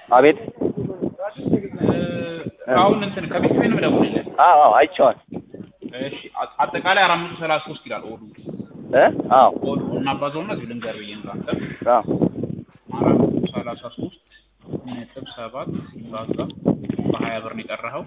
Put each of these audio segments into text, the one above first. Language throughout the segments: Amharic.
አቤት አሁን እንትን ከቤት ቤት ነው ደውልልህ። አዎ አዎ አይቼዋል እሺ አ- አጠቃላይ አራት መቶ ሰላሳ ሶስት ይላል ኦዱ እ አዎ ኦዱ እናባዛውና እዚሁ ልንገር ብዬ ነው አንተ አዎ አራት መቶ ሰላሳ ሶስት ነጥብ ሰባት ሲባዛ በሀያ ብር ነው የቀረኸው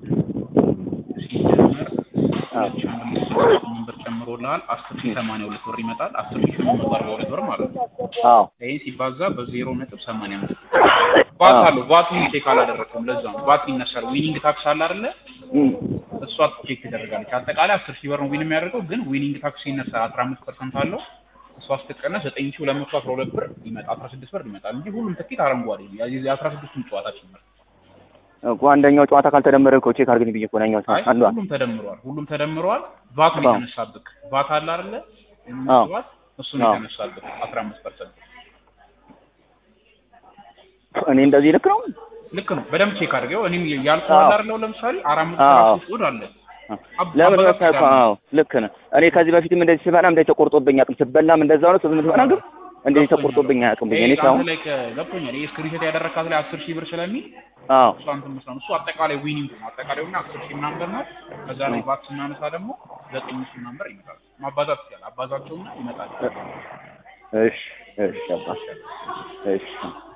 ሲጀመር ሁለት ሺህ አንድ መቶ ስልሳ ስምንት ብር ጨምሮልሃል አስር ሺህ ሰማንያ ሁለት ብር ይመጣል አስር ሺህ ስምንት መቶ አርባ ሁለት ብር ማለት ነው አዎ ይህን ሲባዛ በዜሮ ነጥብ ሰማንያ አምስት ባት አለው ባቱን ቼክ አላደረግኩም ለዛ ነው ባት ይነሳል ዊኒንግ ታክስ አለ አይደለ እም፣ እሷ ቼክ ትደረጋለች አጠቃላይ አስር ሺህ ብር ነው ዊን የሚያደርገው ግን ዊኒንግ ታክስ ሲነሳ አስራ አምስት ፐርሰንት አለው እሷ ስትቀነስ ዘጠኝ ሺህ ሁለት መቶ አስራ ሁለት ብር ይመጣ አስራ ስድስት ብር ይመጣል እንጂ ሁሉም ትኬት አረንጓዴ ነው የዚህ የአስራ ስድስቱም ጨዋታ ጭምር እኮ አንደኛው ጨዋታ ካልተደመረ እኮ ቼክ አድርግልኝ ብዬሽ እኮ ነው ያኛው አይ አንዷ ሁሉም ተደምረዋል ሁሉም ተደምረዋል ቫት ነው አዎ። የተነሳብክ ቫት አለ አይደለ አዎ። ቫት እሱ ነው አዎ። የተነሳብክ አስራ አምስት ፐርሰንት እኔ እንደዚህ ልክ ነው ልክ ነው በደንብ ቼክ አድርገው እኔም ያልኩህ አዎ። አለ አይደለ ለምሳሌ አራት መቶ አዎ። ሰላሳ ሶስት ወድ አለ አብ- ለምን አባዛት መሰለህ እኮ ትችላለህ። አዎ ልክ ነህ እኔ ከዚህ በፊትም እንደዚህ ስበላም እንደዚህ ተቆርጦብኝ አያውቅም ስበላም እንደዛው ነው ስምንት ሆና ግን እንደዚህ ተቆርጦብኝ አያውቅም ብዬ እኔ ይሄ ሳይሆን አንተ ላይ ከ- ገብቶኛል ይሄ ስክሪንሾት ያደረካት ላይ አስር ሺህ ብር ስለሚል አዎ እሱ አንተ መስራት እሱ አጠቃላይ ዊኒንግ ነው አጠቃላይ እና አስር ሺህ ምናምን ብር ነው ከዛ ላይ ባት ስናነሳ ደግሞ ዘጠኝ ሺህ ምናምን ብር ይመጣል ማባዛት ይችላል አባዛቸውና ይመጣል እሺ እሺ አባ እሺ